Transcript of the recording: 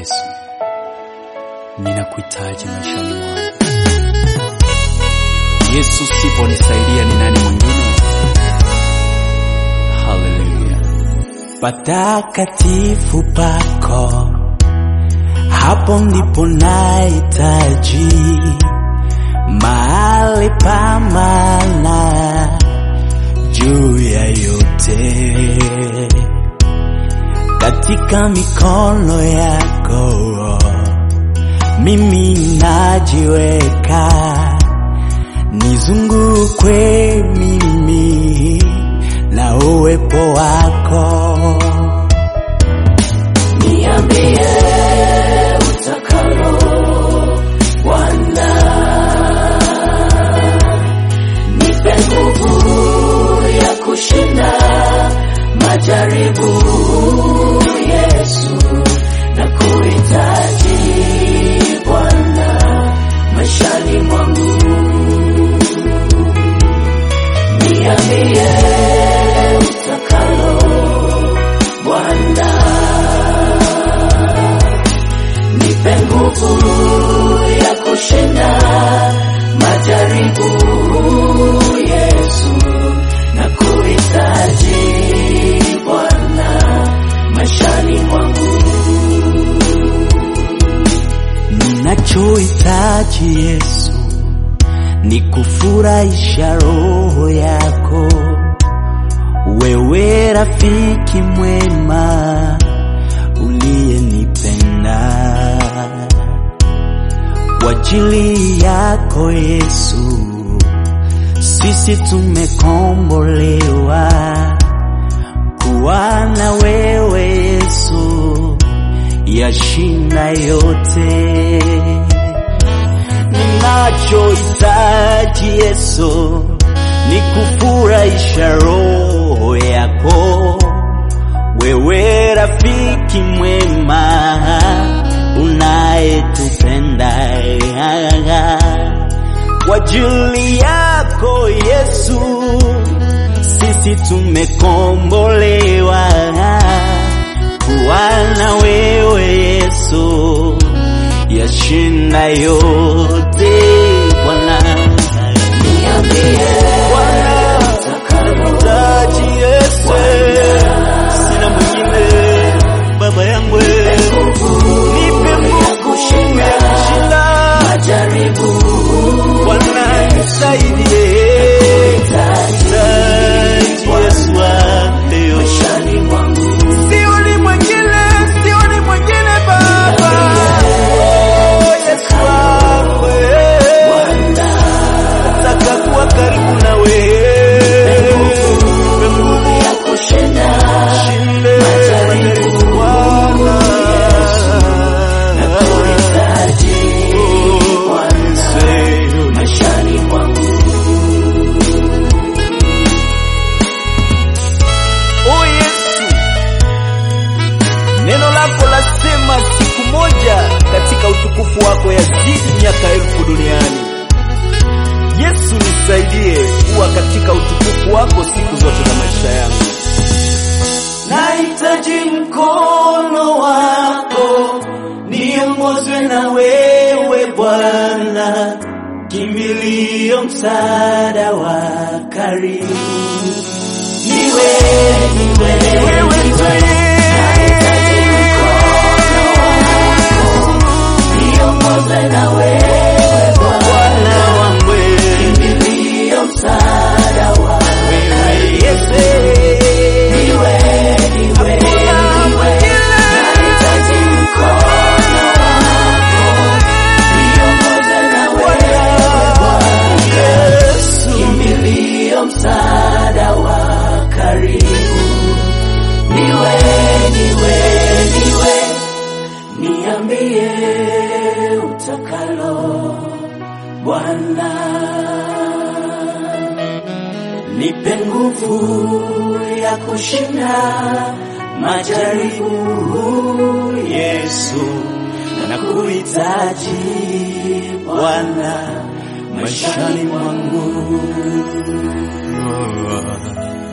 Yesu, ninakuhitaji maishani mwangu. Yesu, siponisaidia ni nani mwingine? Haleluya. patakatifu pako, hapo ndipo nahitaji mahali pa maana juu ya yote, katika mikono yako mimi najiweka, nizungukwe mimi na uwepo wako. Niambie utakalo Bwana, nipe nguvu ya kushinda majaribu. Yesu, na kuhitaji Bwana maishani mwangu. Niambie utakalo Bwana, nipe nguvu ya kushinda majaribu. Yesu, na kuhitaji Bwana maishani mwangu. Ninachohitaji Yesu ni kufurahisha roho yako, wewe rafiki mwema uliyenipenda. Kwa ajili yako Yesu, sisi tumekombolewa kuwa na wewe Yesu, yashinda yote ninachohitaji Yesu ni kufurahisha roho yako, wewe rafiki mwema unayetupenda. Kwa ajili yako Yesu, sisi tumekombolewa kuwa na wewe Yesu yashinda yote Bwana. Niambie Bwana, utakalohitaji Yesu, sina mwingine baba yangu, nipe nguvu ya kushinda majaribu. Bwana nisaidie, Nahitaji Yesu leo maishani mwangu, sioni mwingine, sioni mwingine Baba. Yesu wangu, nataka kuwa karibu na wewe, nipe nguvu ya kushinda majaribu Bwana. Nakuhitaji Bwana maishani mwangu. O Yesu, neno lako lasema siku moja katika utukufu wako yazidi miaka elfu duniani. Yesu, nisaidie kuwa katika utukufu wako siku zote za maisha yangu. Nahitaji mkono wako, niongozwe na wewe Bwana, kimbilio, msaada wa karibu. Niwe, niwe, Wewe niwe. Nahitaji mkono wako, niongozwe na wewe Bwana, wangu kimbilio, msaada wa wewe Yesu, Niwe, niwe, niwe. Nahitaji mkono wako, niongoze na wewe Bwana, kimbilio, msaada wa karibu. Niwe, niwe, niwe, niambie utakalo Bwana nipe nguvu ya kushinda majaribu. Yesu, nakuhitaji Bwana maishani mwangu.